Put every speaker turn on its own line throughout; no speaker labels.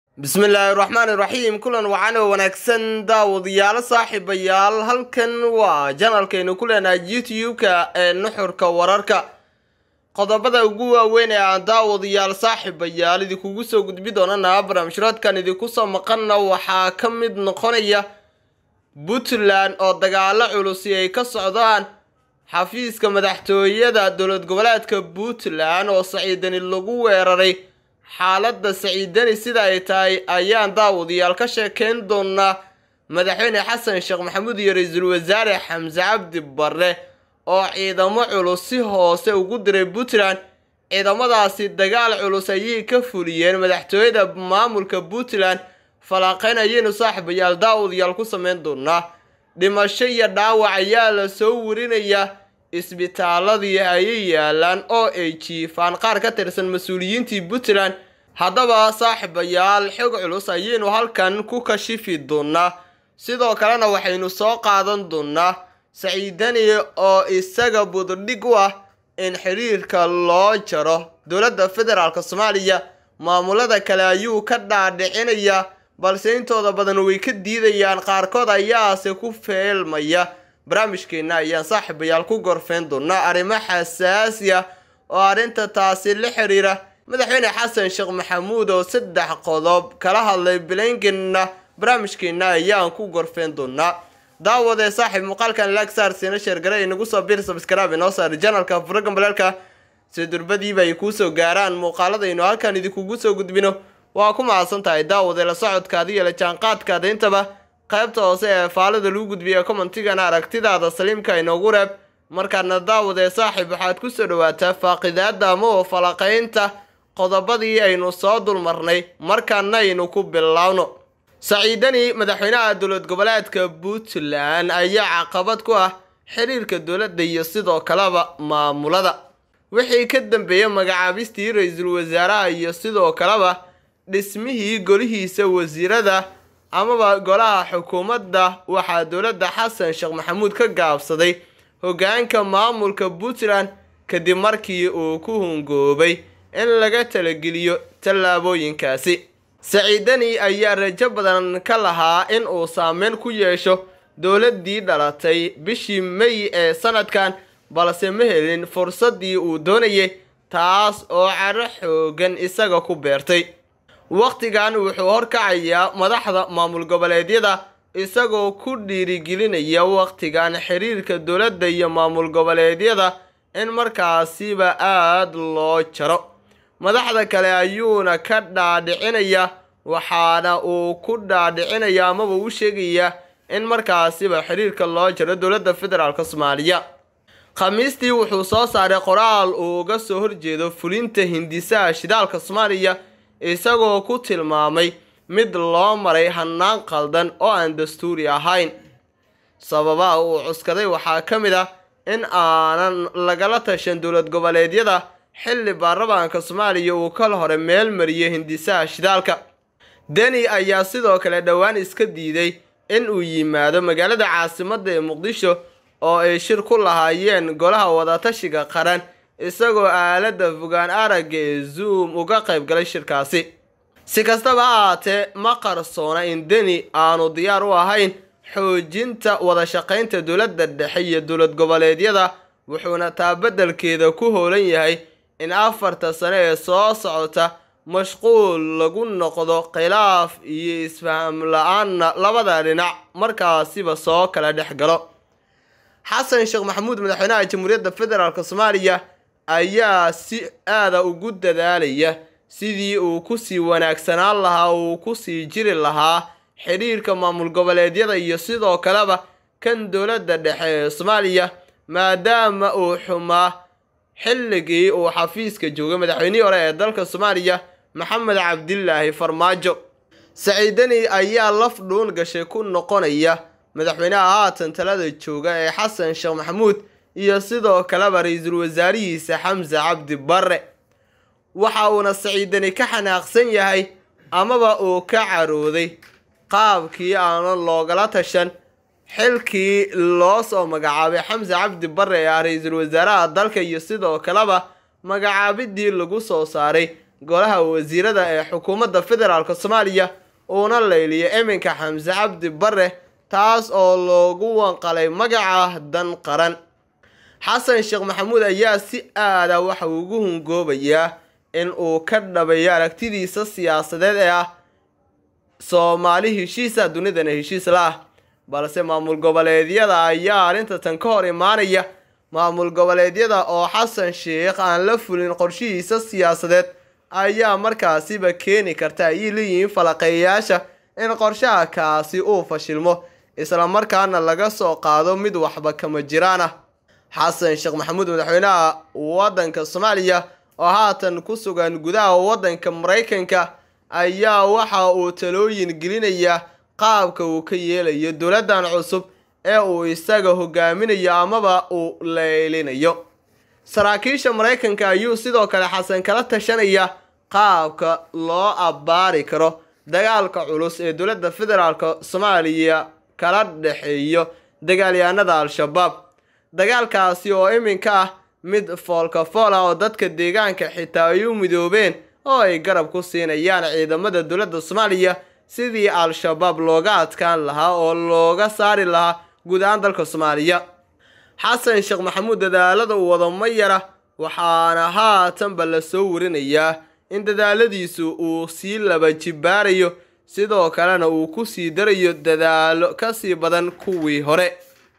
bismillaahi raxmaani raxiim kulan wacan oo wanaagsan daawadayaalo saaxiibayaal halkan waa janalkaynu ku leenahay youtube-ka ee nuxurka wararka qodobada ugu waaweyn ee aan daawadayaal saaxiibayaal idinkugu soo gudbi doonana barnaamijraadkan idinku soo maqanna waxaa ka mid noqonaya puntland oo dagaalo culusi ay ka socdaan xafiiska madaxtooyada dowlad goboleedka puntland oo saciidani lagu weeraray xaaladda saciidani sida ay tahay ayaan daawadayaal ka sheekeyn doonaa madaxweyne xasan sheekh maxamuud iyo ra-iisul wasaare xamse cabdi barre oo ciidamo culus si hoose ugu diray puntland ciidamadaasi dagaal culus ayay ka fuliyeen madaxtooyada maamulka puntland falaaqeyn ayaynu saaxiibayaal daawadayaal ku sameyn doonaa dhimasho iyo dhaawac ayaa la soo warinayaa isbitaaladii ayay yaalaan oo ay jiifaan qaar ka tirsan mas-uuliyiintii puntland haddaba saaxiibayaal xog culus ayaynu halkan ku kashifi doonaa sidoo kalena waxaynu soo qaadan doonaa saciidani oo isaga bududhig u ah in xiriirka loo jaro dowladda federaalk soomaaliya maamulada kale ayuu ka dhaadhicinayaa balse intooda badan way ka diidayaan qaarkood ayaase ku feelmaya barnaamijkeenna ayaan saaxiibayaal ku gorfeyn doonaa arrimo xasaasi ah oo arrinta taasi la xiriira madaxweyne xasan sheekh maxamuud oo saddex qodob kala hadlay bilangenna barnaamijkeenna ayaan ku gorfeyn doonaa daawadee saaxiib muuqaalkan laagsaar siina sheergare inagu soo bir sabskraabi noo saari janalka furagan balaalka si durbadiiba ay kuu soo gaaraan muuqaaladaynu halkan idinkugu soo gudbino waa ku mahadsan tahay daawade la socodkaada iyo la jaanqaadkaada intaba qaybta hoose ee faalada lagu gudbiya commentigana aragtidaada saliimka inoogu reeb markaadna daawadee saaxiib waxaad ku soo dhawaataa faaqidaada ama oo falaqaynta qodobadii aynu soo dulmarnay markaana aynu ku bilaawno saciidani madaxweynaha dowlad goboleedka puntland ayaa caqabad ku ah xiriirka dowladda iyo sidoo kaleba maamulada wixii ka dambeeyey magacaabistii ra-iisul wasaaraha iyo sidoo kaleba dhismihii golihiisa wasiirada amaba golaha xukuumadda waxaa dowladda xasan sheekh maxamuud ka gaabsaday hoggaanka maamulka puntland kadib markii uu ku hungoobay in laga talageliyo tallaabooyinkaasi saciidani ayaa rajo badan ka lahaa in uu saameyn ku yeesho dowladdii dhalatay bishii may ee sanadkan balse ma helin fursaddii uu doonayay taas oo caro xoogan isaga ku beertay wakhtigan wuxuu horkacayaa madaxda maamul goboleedyada isagoo ku dhiirigelinaya wakhtigan xiriirka dowladda iyo maamul goboleedyada in markaasiba aada loo jaro madaxda kale ayuuna ka dhaadhicinaya waxaana uu ku dhaadhicinaya amaba u sheegayaa in markaasiba xiriirka loo jaro dowladda federaalk soomaaliya khamiistii wuxuu soo saaray qoraal uu uga soo horjeedo fulinta hindisaha shidaalka soomaaliya isagoo ku tilmaamay mid loo maray hannaan qaldan oo aan dastuuri ahayn sababaha uu cuskaday waxaa ka mid ah in aanan lagala tashan dowlad goboleedyada xilli baarlamaanka soomaaliya uu kal hore meel mariyay hindisaha shidaalka deni ayaa sidoo kale dhowaan iska diiday in uu yimaado magaalada caasimadda ee muqdisho oo ay shir ku lahaayeen golaha wadatashiga qaran isagoo aaladda fogaan aragga ee zoom uga qayb galay shirkaasi si kastaba ha ahaatee ma qarsoona in deni aanu diyaar u ahayn xoojinta wada shaqaynta dowladda dhexe iyo dowlad goboleedyada wuxuuna taa beddelkeeda ku hoolan yahay in afarta sane ee soo socota mashquul lagu noqdo khilaaf iyo isfaham la-aanna labada dhinac markaasiba soo kala dhex galo xasan sheekh maxamuud madaxweynaha jamhuuriyadda federaalk soomaaliya ayaa si aada ugu dadaalaya sidii uu kusii wanaagsanaan lahaa uu kusii jiri lahaa xidhiirka maamul goboleedyada iyo sidoo kaleba kan dowladda dhexe ee soomaaliya maadaama uu xumaa xilligii uu xafiiska joogay madaxweynihii hore ee dalka soomaaliya maxamed cabdilaahi farmaajo saciidani ayaa laf dhuun gashay ku noqonaya madaxweynaha haatan talada jooga ee xasan sheekh maxamuud iyo sidoo kaleba ra-iisul wasaarihiisa xamse cabdi barre waxa uuna saciidani ka xanaaqsan yahay amaba uu ka carooday qaabkii aanan loogala tashan xilkii loo soo magacaabay xamse cabdi barre ee ah ra-iisul wasaaraha dalka iyo sidoo kaleba magacaabidii lagu soo saaray golaha wasiirada ee xukuumadda federaalk soomaaliya uuna layliyay iminka xamse cabdi bare taas oo loogu wanqalay magaca dan qaran xasan sheekh maxamuud ayaa si aada waxa ugu hungoobayaa in uu ka dhabayo aragtidiisa siyaasadeed ee ah soomaali heshiisa dunidana heshiis la ah balse maamul goboleedyada ayaa arrinta tan ka hor imaanaya maamul goboleedyada oo xasan sheekh aan la fulin qorshihiisa siyaasadeed ayaa markaasiba keeni karta ayay leeyihiin falaqeeyayaasha in qorshaha kaasi uu fashilmo islamarkaana laga soo qaado mid waxba kama jiraan ah xasan sheekh maxamuud madaxweynaha waddanka soomaaliya oo haatan ku sugan gudaha waddanka maraykanka ayaa waxa uu talooyin gelinayaa qaabka uu ka yeelayo dowladdan cusub ee uu isaga hogaaminayo amaba uu leylinayo saraakiisha maraykanka ayuu sidoo kale xasan kala tashanaya qaabka loo abbaari karo dagaalka culus ee dowladda federaalk soomaaliya kala dhexeeyo dagaalyahanada al-shabaab dagaalkaasi oo iminka ah mid foolka fool ah oo dadka deegaanka xitaa ay u midoobeen oo ay garab ku siinayaan ciidamada dowladda soomaaliya sidii al-shabaab looga adkaan lahaa oo looga saari lahaa guud ahaan dalka soomaaliya xasan sheekh maxamuud dadaalada uu wado ma yara waxaana haatanba la soo warinayaa in dadaaladiisu uu sii laba jibaarayo sidoo kalena uu ku sii darayo dadaalo kasii badan kuwii hore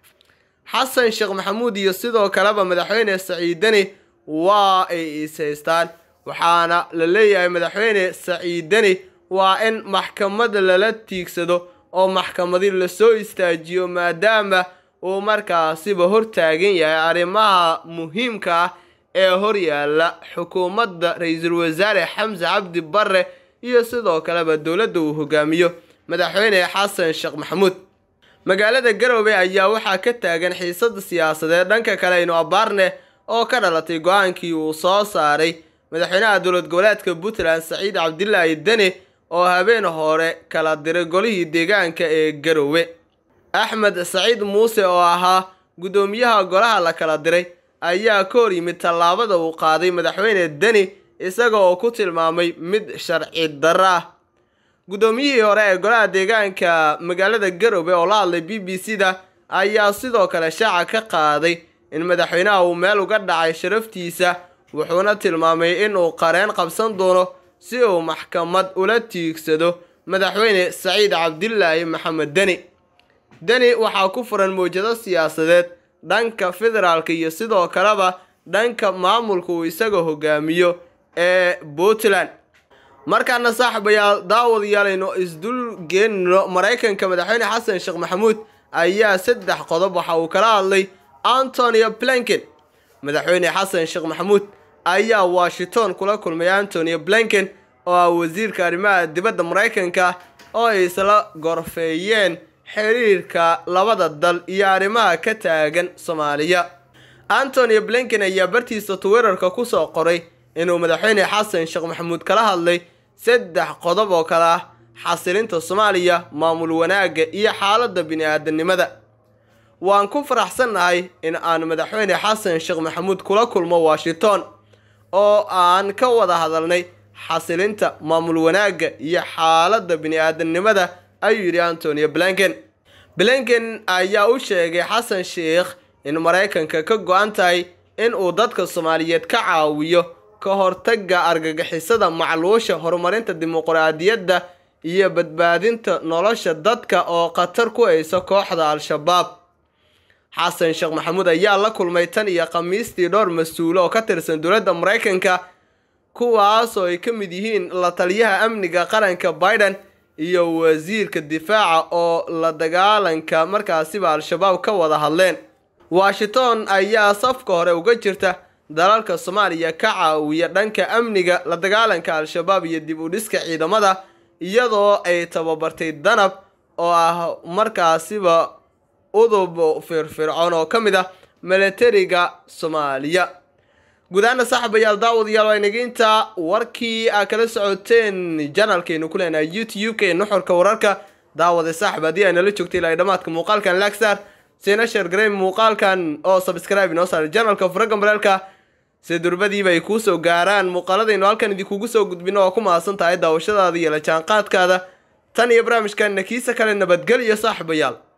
xasan sheekh maxamuud iyo sidoo kaleba madaxweyne saciidani waa ay is haystaan waxaana la leeyahay madaxweyne saciidani waa in maxkamad lala tiigsado oo maxkamadi lasoo istaajiyo maadaama uu markaasiba hortaagan yahay arrimaha muhiimka ah ee horyaala xukuumadda ra-iisul wasaare xamse cabdi bare iyo sidoo kaleba dowladda uu hogaamiyo madaxweyne xasan sheekh maxamuud magaalada garowe ayaa waxaa ka taagan xiisada siyaasadeed dhanka kale aynu abaarne oo ka dhalatay go-aankii uu soo saaray madaxweynaha dowlad goboleedka puntland saciid cabdilaahi deni oo habeen hore kala diray golihii deegaanka ee garowe axmed saciid muuse oo ahaa guddoomiyaha golaha la kala diray ayaa ka hor yimid tallaabada uu qaaday madaxweyne deni isaga oo ku tilmaamay mid sharci darro ah guddoomiyihii hore ee golaha deegaanka magaalada garowe oo la hadlay b b c da ayaa sidoo kale shaaca ka qaaday in madaxweynaha uu meel uga dhacay sharaftiisa wuxuuna tilmaamay in uu qareen qabsan doono si uu maxkamad ula tiigsado madaxweyne saciid cabdilaahi maxamed deni deni waxaa ku furan mawjado siyaasadeed dhanka federaalka iyo sidoo kaleba dhanka maamulka uu isaga hogaamiyo ee puntland markaana saaxiibayaal daawadayaal aynu isdul geenino maraykanka madaxweyne xasan sheekh maxamuud ayaa saddex qodob waxa uu kala hadlay antonio blinken madaxweyne xasan sheekh maxamuud ayaa washington kula kulmay antonio blinken oo ah wasiirka arrimaha dibadda maraykanka oo ay isla gorfeeyeen xiriirka labada dal iyo arrimaha ka taagan soomaaliya antonio blinken ayaa bartiisa twitterka kusoo qoray inuu madaxweyne xasan sheekh maxamuud kala hadlay saddex qodob oo kale ah xasilinta soomaaliya maamul wanaagga iyo xaaladda bini-aadanimada waan ku faraxsannahay in aan madaxweyne xasan sheekh maxamuud kula kulmo washington oo aan ka wada hadalnay xasilinta maamul wanaagga iyo xaaladda bini-aadanimada ayuu yidhi antonio blinken blinken ayaa u sheegay xasan sheekh in maraykanka ka go-an tahay in uu dadka soomaaliyeed ka caawiyo ka hortagga argagixisada macluusha horumarinta dimuqraadiyadda iyo badbaadinta nolosha dadka oo khatar ku haysa kooxda al-shabaab xasan sheekh maxamuud ayaa la kulmay tan iyo khamiistii dhowr mas-uulo oo ka tirsan dowladda maraykanka kuwaasoo ay ka mid yihiin la taliyaha amniga qaranka biden iyo wasiirka difaaca oo la dagaalanka markaasiba al-shabaab ka wada hadleen washington ayaa safka hore uga jirta dalalka soomaaliya ka caawiya dhanka amniga la dagaalanka al-shabaab iyo dib u dhiska ciidamada iyadoo ay tababartay danab oo ah markaasiba udub firfircoon oo ka mid ah milatariga soomaaliya guud ahaana saaxiibayaal daawadayaal waa inaginta warkii aa kala socoteen janalkeenu ku leenahay youtube-ka nuxurka wararka daawada saaxib haddii ay nala joogtay ilaa dhammaadka muuqaalkan lagsar sina sheer garay muuqaalkan oo subscribe inoo saaray janalka furaga mareelka si durbadiiba ay kuu soo gaaraan muuqaaladaynu halkan idinkugu soo gudbino oo ku mahadsan tahay daawashadaada iyo la jaanqaadkaada tan iyo barnaamijkanna kiisa kale nabadgel iyo saaxiibayaal